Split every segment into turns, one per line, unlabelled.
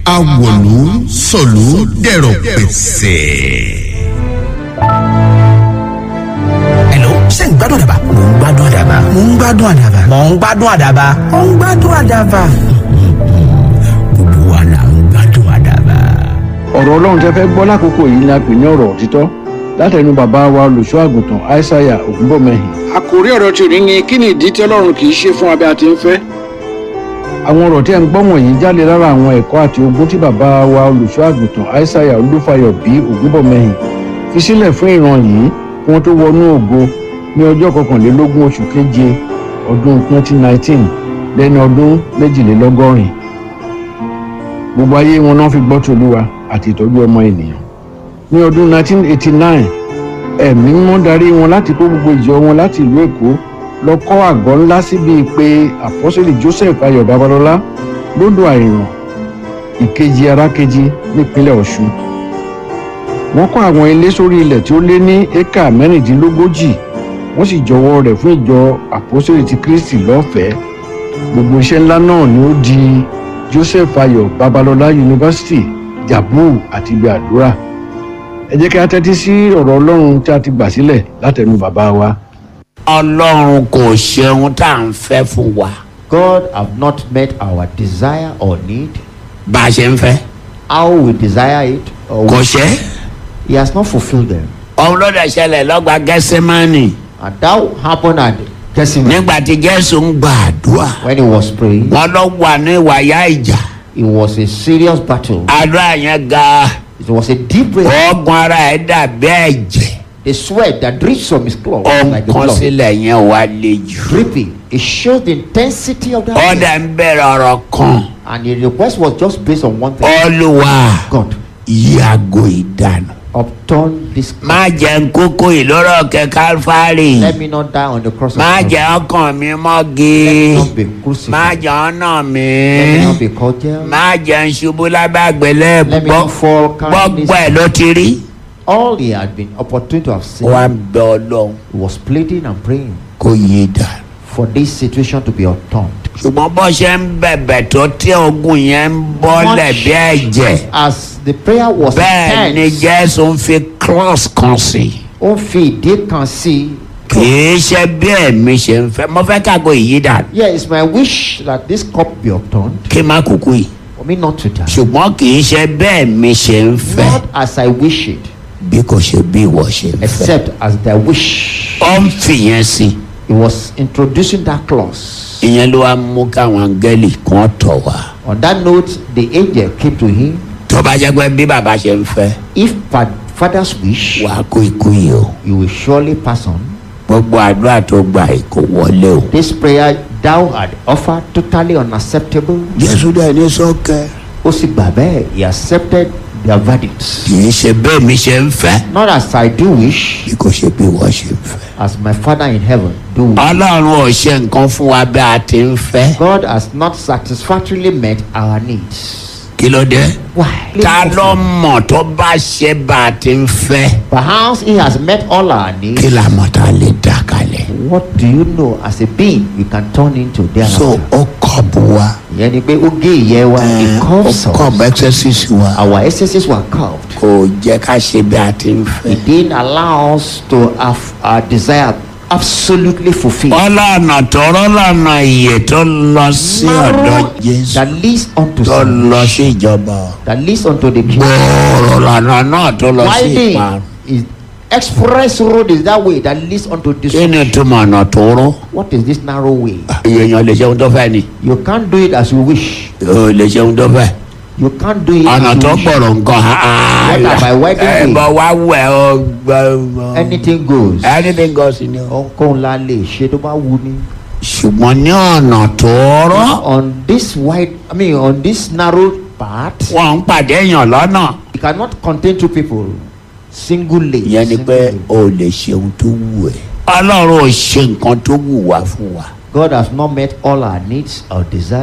awòlú sọ̀lú dẹ̀rọ̀ pẹ̀sẹ̀.
Hello, ṣé ń gbádùn àdàbà? Mò ń gbádùn àdàbà. Mò ń gbádùn àdàbà. Mò ń gbádùn àdàbà. Mò ń gbádùn àdàbà. Gbogbo wa là ń gbádùn àdàbà.
ọ̀rọ̀ ọlọ́run tẹ́ fẹ́ gbọ́ lákòókò yìí ni a pè ní ọ̀rọ̀ òtítọ́ látẹnu bàbá wa olùṣọ́ àgùntàn aishaiya ògúnbọ̀mẹ́hìn. àkòrí ọ̀rọ̀ tí ò ní ní kí ni ìdí tí ọlọ́run kì í ṣe fún abẹ́ àti ń fẹ́. àwọn ọ̀rọ̀ tí ẹ̀ ń gbọ́ wọ̀nyí jáde lára àwọn ẹ̀kọ́ àti ogún tí bàbá wa olùṣọ́ àgùntàn aishaiya olúfayọ bí ògúnbọ̀mẹ́hìn fi sílẹ̀ fún ìran yìí kí wọ́n tó wọnú ògo ní ọjọ́ kọkànlélógún oṣù keje ọdún 2019 lẹ́ni ọdún méjìlélọ́gọ́rin gbogbo ayé wọn náà fi gbọ́ tòlúwa àti ìtọ́jú ọmọ ènìyàn ní ọdún 1989 ẹ̀mí mímọ́ darí wọn láti kó gbogbo ìjọ wọn láti ìlú èkó lọ kọ́ àgọ́ ńlá síbi pé àpọ́sẹ̀lì joseph ayọ̀ babalọ́lá lódò àìràn ìkejì arákejì nípínlẹ̀ ọ̀ṣun wọ́n kọ́ àwọn ilé sórí ilẹ̀ tí ó lé ní éka mẹ́rìndínlógójì wọ́n sì jọwọ́ rẹ̀ fún ìjọ àpọ́sẹ̀lì ti kristi lọ́fẹ̀ẹ́ gbogbo iṣẹ́ ńlá náà ni ó di joseph ayọ̀ babalọ́lá yunifásitì jabu àti ibi àdúrà ẹ jẹ́ kí a tẹ́tí sí ọ̀rọ̀ ọlọ́run tí a ti gbà sílẹ̀ látẹnu bàbá wa.
ọlọ́run kò ṣeun tá à ń fẹ́ fún wa
God have not met our desire or need,
bá a ṣe ń fẹ́
how we desire it, or
kò
we-
ṣe
He has not fulfilled them.
òun ló dẹ̀ ṣẹlẹ̀ lọ́gbà gẹ́sẹ́mánì
And that happened at Gethsemane
nígbà tí jésù ń gba àdúrà
when he was praying.
wọn lọ wà ní ìwàyà ìjà
It was a serious battle.
àdúrà yẹn ga
It was a deep breath.
ọgbọ́n ara ẹ̀ dàbí ẹ̀jẹ̀
The sweat that drips from his cloth like the
ọ̀nkan
blood.
sílẹ̀ yẹn wà le jù
Dripping. It shows the intensity of that.
ọ̀dà
pain.
ń bẹ̀rẹ̀ ọ̀rọ̀ kan
And the request was just based on one thing.
olùwà
God,
yàgò ìdànù
upturn this.
má jẹ́ ń kókó ìlórọ̀ kẹ kálífàrì
Let me not die on the cross of
má
Calvary.
jẹ́ ọkàn mi
Let me
mọ́gi
not be crucified.
má jẹ́ ọ̀nà mi
Let me not be cordial.
má jẹ́ ń ṣubú lábàgbélé
Let me
gbọ́
not fall
gbọ́gbọ́ ẹ̀
kindness.
ló ti rí.
All he had been opportune to have seen.
wá ń bẹ ọlọ́run
He was pleading and praying
kó yé dànù.
for this situation to be upturned.
ṣùgbọ́n bó ṣe ń bẹ̀bẹ̀ tó tí ogun yẹn ń bọ́lẹ̀ bí ẹ̀jẹ̀
As the prayer was
bẹ́ẹ̀ ni
intense,
jésù ń fi cross kan sí
ó fi ìdí kan sí.
kì í ṣe bí ẹ̀mí ṣe ń fẹ́ mo fẹ́ kágo yìí dànù
Yeah, it's my wish that this cup be upturned
kí n má kúkú yìí
for me not to die.
ṣùgbọ́n kì í ṣe bẹ́ẹ̀ mi ṣe ń fẹ́
Not as I wish it,
bí kò ṣe bí ìwọ ṣe ń fẹ́.
except as thy wish.
ó ń fìyẹn sí
He was introducing that clause.
ìyẹn ló wá mú káwọn áńgẹ́lì kan tọ̀ wá.
On that note, the angel came to him.
tó bá jẹ́ pé bí bàbá ṣe ń fẹ́
If fa- father's wish,
wàá kú ikú yìí o
you will surely pass on.
gbogbo àdúrà tó gbà yìí kò wọlé o.
This prayer thou had offered totally unacceptable.
jésù dẹ̀ ní sọ́kẹ́.
Ó sì gbà bẹ́ẹ̀. He accepted their verdicts.
kì í ṣe bẹ́ẹ̀ mi ṣe ń fẹ́
Not as I do wish,
bí kò ṣe bí wọ́n ṣe ń fẹ́.
as my Father in heaven do.
ọlọ́run ò ṣe nǹkan fún wa bí a ti ń fẹ́.
God has not satisfactorily met our needs.
kí ló dé.
Why?
ta ló mọ̀ tó bá ṣe bá a ti ń fẹ́.
Perhaps He has met all our needs.
kí la mọ̀ tá a lè dà kalẹ̀.
What do you know as a being we can turn into
so
thereafter?
ó kọ̀ bù wa.
Ìyẹn ni pé ó gé ìyẹ́ wa,
ẹ̀,
it
ó
curves
kọ̀ bù
us.
exercise wa.
Our excesses were curved.
kò jẹ́ ká ṣe bí a ti ń fẹ́.
It didn't allow us to have our desire absolutely fulfilled.
ọlọ́nà tọrọ lọ́nà iye tó lọ sí ọ̀dọ̀
Narrow
jésù
that leads unto
tó lọ
salvation,
sí ìjọba
that leads unto the kingdom.
gbòòrò lọ́nà náà tó lọ sí
Winding
ìparun.
is express road is that way that leads unto
kí ni
destruction.
túmọ̀ ọ̀nà tóró.
What is this narrow way?
èèyàn lè ṣe ohun tó fẹ́ ni.
You can't do it as you wish.
o lè ṣe ohun tó fẹ́.
You can't do it
ọ̀nà
as
tó
you wish.
gbọ̀rọ̀ nǹkan.
Whether by wedding day.
ẹ̀bọ̀ wá wẹ̀ ọ́ gbọ́.
Anything goes.
anything goes ni o.
Ohunkóhun la lè ṣe tó bá wù ní.
ṣùgbọ́n ní ọ̀nà tóóró.
On this wide, I mean on this narrow path,
wọ́n ń pàdé èèyàn lọ́nà.
you cannot contain two people singly.
ìyẹn ni pé
singly.
o lè ṣe ohun tó wù ẹ́. ọlọ́run ò ṣe nǹkan tó wù wá fún wa.
God has not met all our needs or desire.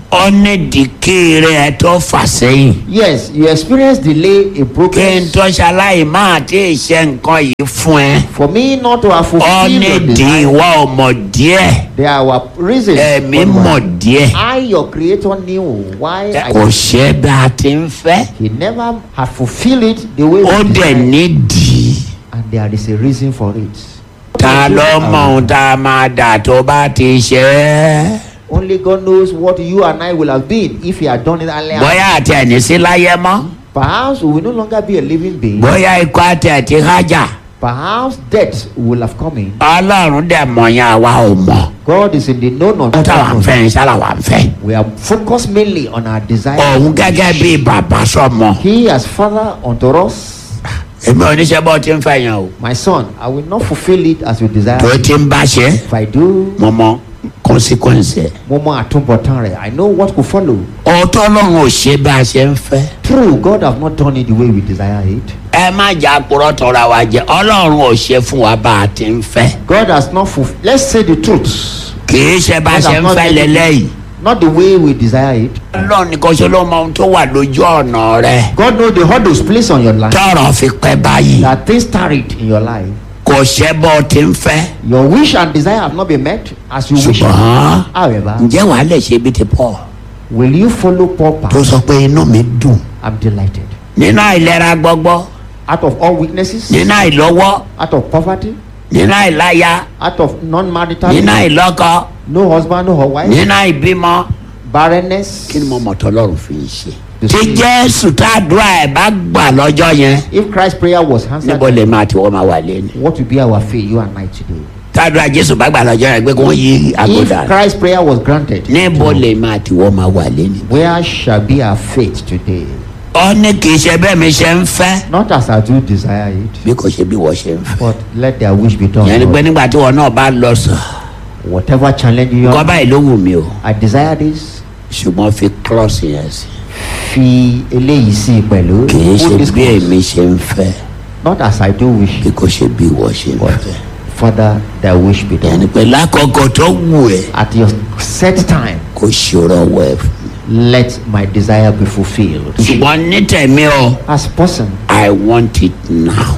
ọ́nẹ́dìkì rẹ̀ tó fà sẹ́yìn.
Yes, you experience delay in
kí n
progress.
tó ṣaláì máa tí ì ṣe nǹkan yìí fún ẹ.
For me not to have fulfilled your
ọ́nẹ́dì
desire,
ìwà ọmọ díẹ̀
there were reasons.
ẹ̀mí
but
mọ̀ díẹ̀
I, your creator, knew why I
kò ṣe bí a ti ń fẹ́.
He never had fulfilled it the way
ó
we
dẹ̀
desired.
nídìí.
And there is a reason for it.
ta ló mọ ohun tá a máa dà tó bá ti ṣe é.
Only God knows what you and I will have been if He had done it earlier.
bóyá àti ẹni sí láyé mọ́
Perhaps we will no longer be a living being.
bóyá ikú àti ẹ̀tí hájà
Perhaps death will have come in.
ọlọ́run dẹ̀ mọ̀ yẹn àwa ò mọ̀.
God is in the known of
ohun táwa ń fẹ́ ń sára wà ń fẹ́.
We are focused mainly on our desire.
òun gẹ́gẹ́ bí bàbá sọmọ.
He as Father unto us.
èmi ò ní ṣe bọ́ tí ń fẹ́ yẹn o.
My son, I will not fulfill it as you desire.
tó ti ń bá ṣe
If I do,
mo mọ consequence ẹ̀.
mo mọ àtúbọ̀tán rẹ̀. I know what could follow.
ọ̀tọ́ ọlọ́run ò ṣe bá a ṣe ń fẹ́.
True, God have not done it the way we desire it.
ẹ má jà purọ́ tọra wa jẹ ọlọ́run ò ṣe fún wa bá a ti ń fẹ́.
God has not fulfilled. Let's say the truth.
kì í ṣe bá a
God
ṣe
has
ń
not
fẹ́
made it-
lélẹ́yìí.
Not the way we desire it.
ọlọ́run nìkan ṣe ló mọ ohun tó wà lójú ọ̀nà rẹ̀.
God knows the hurdles placed on your life.
tọrọ fi pẹ́ báyìí.
That things tarried in your life.
kò ṣe bọ́ ti ń fẹ́.
Your wish and desire have not been met as you wish.
ṣùgbọ́n
However,
ǹjẹ́ wàá lè ṣe bí ti pọ̀
will you follow Paul
tó
path?
sọ pé inú mi dùn.
I'm delighted.
nínú àìlera gbọ́gbọ́
Out of all weaknesses,
nínú àìlọ́wọ́
out of poverty,
nínú àìláya
out of non-marital,
nínú àìlọ́kọ
no husband, no wife,
nínú àìbímọ.
barrenness.
kí ni mo mọ̀ tọ́lọ́run fi ń ṣe. tí jésù tá a dúrà ẹ̀ bá gbà lọ́jọ́ yẹn
If Christ's prayer was answered,
níbo lè máa tí wọ́n máa wà lẹ́nu.
what will be our fate, you and I today?
tá a dúrà jésù bá gbà lọ́jọ́ yẹn pé kí wọ́n yí
If
àgọ́dà.
Christ's prayer was granted,
níbo lè máa tí wọ́n máa wà lẹ́nu.
where shall be our fate today?
ọ ní kì í ṣe bẹ́ẹ̀ mi ṣe ń fẹ́
Not as I do desire it,
bí kò ṣe bí wọ́n ṣe ń fẹ́.
but let their wish be done.
yẹn ni pé
Lord.
nígbà tí wọn náà bá lọ sàn
Whatever challenge you
kọ́
have,
báyìí ló wù mí o
I desire this.
ṣùgbọ́n fi cross yẹn sí.
Fi eléyìí sí i pẹ̀lú.
kì í ṣe
Put this
bí
cross.
èmi ṣe ń fẹ́
Not as I do wish,
bí kò ṣe bí wọ́n ṣe ń
but
fẹ́.
Father, thy wish be
yẹn ni
done.
pé lákòókò tó wù ẹ́
At your set time,
kò ṣòro wẹ̀ fún mi.
let my desire be fulfilled.
ṣùgbọ́n ní tẹ̀mí o
As person,
I want it now.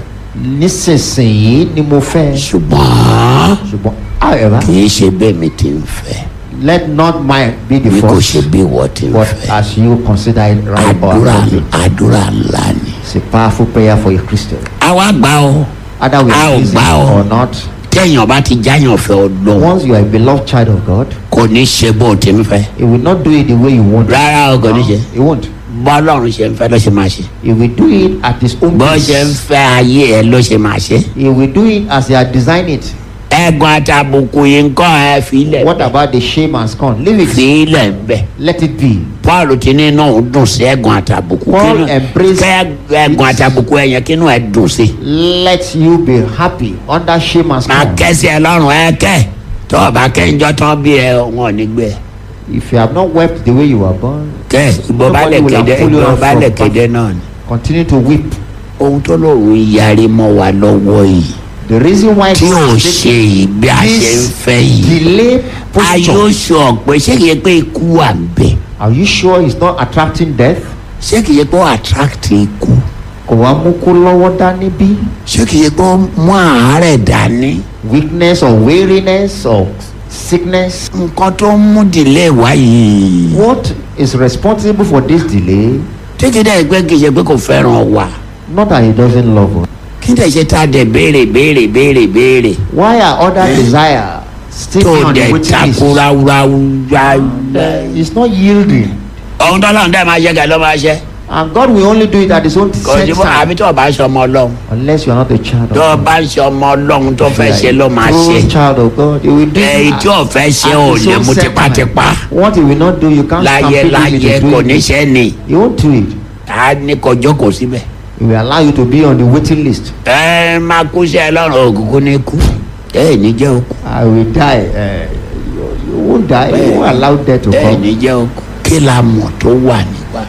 nísinsìnyí ni mo fẹ́.
ṣùgbọ́n
Ṣùgbọ́n, however,
kì í ṣe bẹ́ẹ̀ mi ti ń fẹ́
let not mine be the
bí kò
first,
ṣe bí wọ́n ti ń
but
fẹ́.
as you consider it right or
àdúrà
appropriate.
àdúrà ńlá ni.
It's a powerful prayer for a Christian.
àwa gbà o
Either we
A ò
are pleasing
gbà o.
or not,
téèyàn bá ti jáyàn fẹ́ ọlọ́run
once you are a beloved child of God,
kò ní ṣe bó o ti ń fẹ́.
He will not do it the way you want. it.
rárá o kò ní ṣe.
He won't.
bọ́lọ́run ṣe ń fẹ́ ló ṣe máa ṣe.
He will do it at His own
bó ṣe ń
pace.
fẹ́ ayé ẹ ló ṣe máa ṣe.
He will do it as He had designed it.
ẹ̀gbọ́n àtàbùkù yìí ń kọ́ ẹ fílẹ̀
What about the shame and scorn? Leave it.
fílẹ̀ ń bẹ̀.
Let it be.
paul ti ní inú òun dùn sí ẹ̀gbọ́n àtàbùkù.
Paul
Kínú-
embraced
kẹ́ ẹ̀gbọ́n àtàbùkù ẹ̀yẹn kínú ẹ̀ dùn sí.
Let you be happy under shame and
máa
scorn.
kẹ́sí ẹ lọ́rùn ẹ kẹ́ tó o bá kẹ́ńjọ́ tán bí ẹ wọn ò ní gbé ẹ.
If you have not wept the way you were born,
kẹ́ ìbò bá lè
Nobody will
kéde
have pulled you
ìbò
out
bá
from
lè
back.
kéde náà ni.
continue to weep.
ohun tó lóun yarí mọ́ wa lọ́wọ́ yìí
The reason why
tí ò
this
ṣe yìí bí a ṣe ń fẹ́ yìí.
delay
a yóò
posture.
sọ pé ṣé kìí ṣe pé ikú wà ń bẹ̀.
Are you sure it's not attracting death?
ṣé kìí ṣe pé ó attract ikú.
Kò wá mú kó lọ́wọ́ dání bí?
ṣé kìí ṣe pé ó mú àárẹ̀ dání.
Weakness or weariness or sickness?
nǹkan tó ń mú dìlé wá yìí.
What is responsible for this delay?
títí dẹ́ pé kìí ṣe pé kò fẹ́ràn wa.
Not that he doesn't love us.
kí dẹ̀ ṣe tá a dẹ̀ béèrè béèrè béèrè béèrè.
Why are other desire still
tó
on the
dẹ̀
waiting list?
takura wúrawúra.
It's not yielding.
ohun tó lọ́run dẹ́ máa ṣe kẹ́ ló máa ṣe.
And God will only do it at his own
kò
set
sí fún àbí
time.
tó o bá ṣe ọmọ ọlọ́run.
Unless you are not a child of
tó o
God.
bá ṣe ọmọ ọlọ́run tó fẹ́
If you
ṣe
are
ló
a
máa
true
ṣe.
child of God. He will do
èyí
it
tí ò fẹ́ ṣe
at
ò
his
lè
own
mú
set
tipátipá.
time. What he will not do, you can't
láyé
stampede him
láyé
into
kò
doing
ní
it.
ṣe ni.
He won't do it.
a ní kò jókòó síbẹ̀.
He will allow you to be on the waiting list.
ẹ máa kú sí ẹ lọ́rùn òkùnkùn ní kú. ẹ ní jẹ́ òkú.
I will die. Uh, you, you won't die. You won't allow death to
ẹ
come.
ní jẹ́ òkú. kí la mọ̀ tó wà nípa.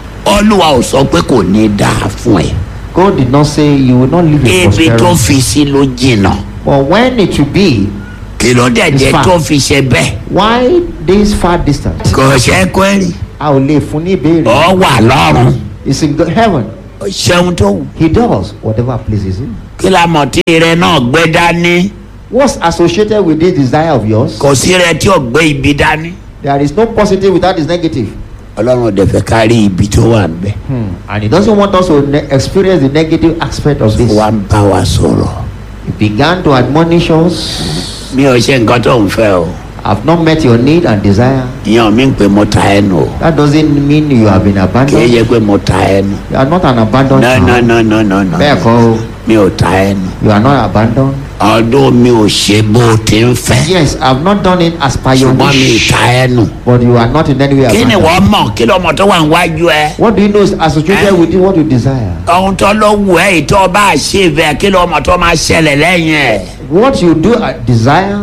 olúwa ò sọ pé kò ní dáa fún ẹ.
God did not say you will not live in
ibi tó
prosperity.
fi sí ló jìnnà.
But when it will be,
kí ló dẹ̀
It's
jẹ́
far.
tó fi ṣe bẹ́ẹ̀
Why this far distance?
kò ṣe kwẹ́rì
A ò lè fún ní ìbéèrè.
ọ wà lọ́rùn
It's in the heaven.
ó ṣeun tó wù
He does whatever pleases him.
kí la mọ̀ tí ire náà gbé dání
What's associated with this desire of yours?
kò sí ire tí ò gbé ibi dání
There is no positive without this negative.
ọlọ́run ò dẹ̀ fẹ́ ká rí ibi tó wà níbẹ̀
Hmm. And he doesn't want us to ne- experience the negative aspect of this.
wá ń bá wa sọ̀rọ̀
He began to admonish us.
mi ò ṣe nǹkan tó ń fẹ́ o
I've not met your need and desire.
ìyẹn mi ń pè mo ta ẹnu o
That doesn't mean you have been
kì í
abandoned.
yẹ pé mo ta ẹnu
You are not an abandoned
no no
child.
no no no no
Bẹ́ẹ̀ kọ́ o.
mi ò ta ẹnu
You are not abandoned.
ọdún mi ò ṣe bó o ti ń fẹ́
Yes, I've not done it as per your
ṣùgbọ́n mi ì
wish.
ta ẹnu
But you are not in any way
kí ni
abandoned.
wọ́n mọ̀ kí lọ́mọ tó wà níwájú ẹ
What do you know is associated
Eh?
with you, what you desire?
ohun tó ló wù ẹ́ ìtọ́ bá ṣe bẹ́ẹ̀ kí lọ́mọ tó máa ṣẹlẹ̀ lẹ́yìn ẹ̀
What you do uh, desire,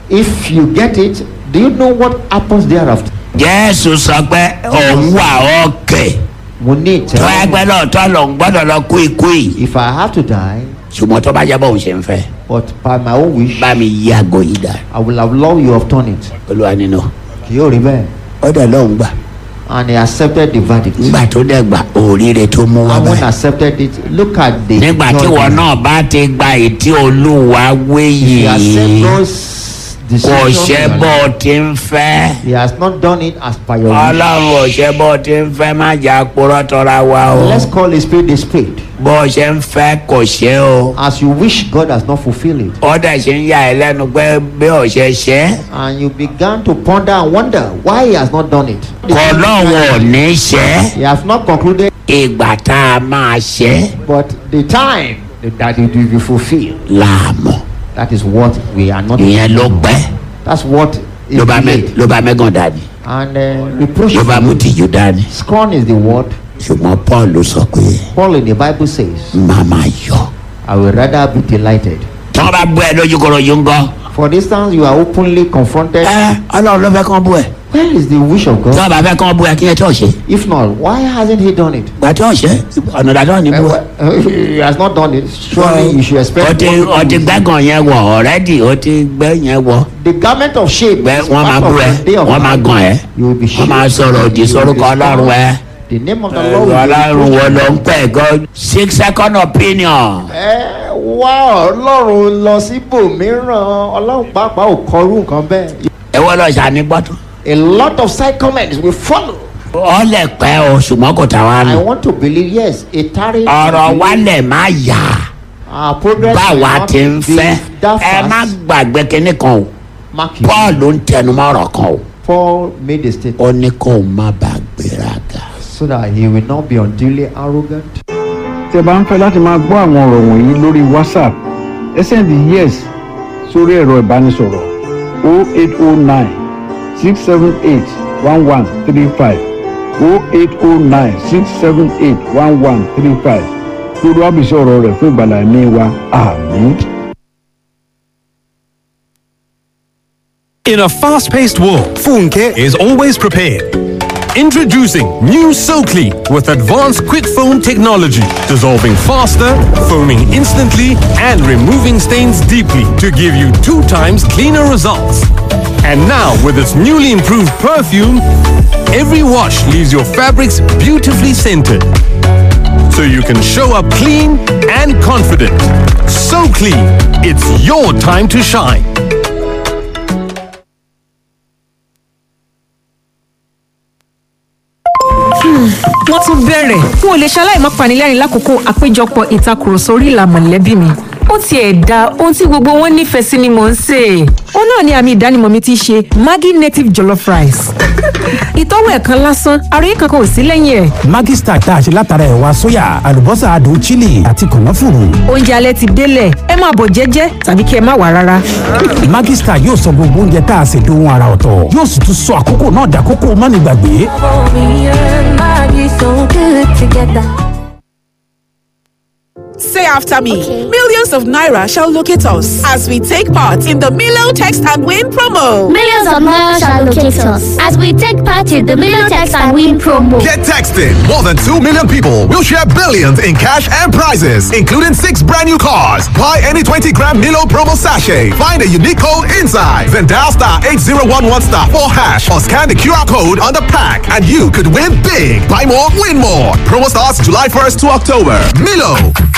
if you get it, do you know what happens thereafter?
jésù sọ pé òun wà ókè
Mo ní
tó ẹgbẹ́
ìtẹ́wọ́.
náà tó lòun gbọ́dọ̀ lọ kú ikú yìí
If I have to die,
ṣùgbọ́n tó bá jẹ́ bóun ṣe ń fẹ́
but by my own wish,
bá mi yí aago yìí dá
I will have loved you have done it.
olúwa nínú
Kì yóò rí bẹ́ẹ̀.
ó dẹ̀ lóun gbà
And he accepted the verdict.
nígbà tó dẹ̀ gbà òríire tó mú wá
And when
báyìí
accepted it, look at the.
nígbà tí
joy.
wọn náà bá ti gba ètí olúwa wé
He accept
yìí
those
kò
decisions.
ṣe
in your
bó
life.
o ti ń fẹ́
He has not done it as per your wish.
ọlọ́run ò ṣe bó o ti ń fẹ́ má jà purọ́ tọ́ra wa o
Let's call a spade a spade.
bó o ṣe ń fẹ́ kò ṣe o
As you wish, God has not fulfilled it.
ó dẹ̀ ṣe ń yà ẹ́ lẹ́nu pé bí o ṣe ṣe é
And you began to ponder and wonder why he has not done it.
kò lóun ò ní ṣe é
He has not concluded,
ìgbà tá a máa ṣe é
but the time that it will be fulfilled.
láàmú
That is what we are not.
ìyẹn ló pẹ́
That's what is
ló bá mẹ́
delayed.
ló bá mẹ́gàn dání
And uh, reproach.
ló bá mú tìjú dání
Scorn is the word.
ṣùgbọ́n paul ló sọ pé
Paul in the Bible says,
má máa yọ.
I will rather be delighted.
tí wọ́n bá bú ẹ lójúkọ̀rọ̀ yìí ń gọ́.
For instance, you are openly confronted.
ẹ ọlọ́run ló fẹ́ kán bú ẹ.
Where is the wish of
tí
God?
wọ́n bá fẹ́ kán bú ẹ kí ẹ tó ṣe.
If not, why hasn't he done it?
gbà tí wọ́n ṣe ọ̀nà ìdájọ́ ní bú ẹ.
he has not done it. Surely you should expect.
o ti o ti gbẹ́gàn yẹn wọ̀ ọ̀rẹ́dì o ti gbẹ́ yẹn wọ̀.
The garment of shame.
gbẹ́
is
wọ́n máa
part
bú
of
ẹ
the day of
wọ́n máa
life.
gàn ẹ.
You will be
wọ́n máa
shamed.
sọ̀rọ̀ òdì
You will
sórúkọ
be
ọlọ́run ẹ.
The name of the
ẹ̀rọ
Lord. will be
ọlọ́run wo
reproached.
ló ń pẹ́ gan. six second opinion.
ẹ wá ọlọ́run lọ síbòmíràn ọlọ́run pàápàá ò kọrú nǹkan bẹ́ẹ̀.
ẹ wọ́n lọ ṣàní gbọ́tún.
a lot of side comments will follow.
ọ lẹ̀ pẹ́ o ṣùgbọ́n kò tà wá
I
nù.
want to believe yes a tarry.
ọ̀rọ̀ wa lẹ̀ má yà.
our progress will
báwa
not
ti ń
be
fẹ́
that
ẹ má
fast.
gbàgbé kinní kan o
Mark you.
paul ló ń tẹnumọ́ ọ̀rọ̀ kan o
Paul made a statement
ó ní kó o má bàa gbéraga.
so that he will not be unduly arrogant.
tí ẹ bá ń fẹ́ láti máa gbọ́ àwọn ọ̀rọ̀ wọ̀nyí lórí whatsapp ẹ sẹ́ndì yes sórí ẹ̀rọ ìbánisọ̀rọ̀ 0809 678 1135 0809 678 1135 lórí àbísí ọ̀rọ̀ rẹ̀ fún ìgbàlá ẹ̀mí wa àmín.
In a fast paced world, Funke is always prepared. Introducing new SoClean with advanced quick foam technology, dissolving faster, foaming instantly, and removing stains deeply to give you two times cleaner results. And now, with its newly improved perfume, every wash leaves your fabrics beautifully scented. So you can show up clean and confident. So clean, it's your time to shine.
wọ́n tún bẹ̀rẹ̀ n ò lè ṣaláì má panilẹ́rìn lákòókò àpéjọpọ̀ ìtakùrọ̀sọ orí ìlà mọ̀lẹ́bí mi ó tiẹ̀ da ohun tí gbogbo wọn nífẹ̀ẹ́ sí ni mò ń sè é ó náà ni àmì ìdánimọ̀ mi ti ṣe maggi native jollof rice ìtọ́wò ẹ̀kan lásán àròyé kankan ò sí lẹ́yìn ẹ̀
Maggi Star tá a ṣe látara ẹ̀wà sóyà àlùbọ́sà adùn chili àti kànáfùrù.
oúnjẹ alẹ́ ti délẹ̀ ẹ máa bọ̀ jẹ́jẹ́ tàbí kí ẹ má wà rárá
Maggi Star yóò sọ gbogbo oúnjẹ tá a ṣe dohun ara ọ̀tọ̀ yóò sì tún sọ àkókò náà dàkókò mánigbàgbé.
Me and Maggie so good together. Say after me.
Okay.
Millions of Naira shall locate us as we take part in the Milo Text and Win promo.
Millions of Naira shall locate us as we take part in the Million Text and Win promo.
Get texting. More than 2 million people will share billions in cash and prizes, including six brand new cars. Buy any 20 gram Milo promo sachet. Find a unique code inside. Then dial star 8011 star 4 hash or scan the QR code on the pack and you could win big. Buy more, win more. Promo starts July 1st to October. Milo.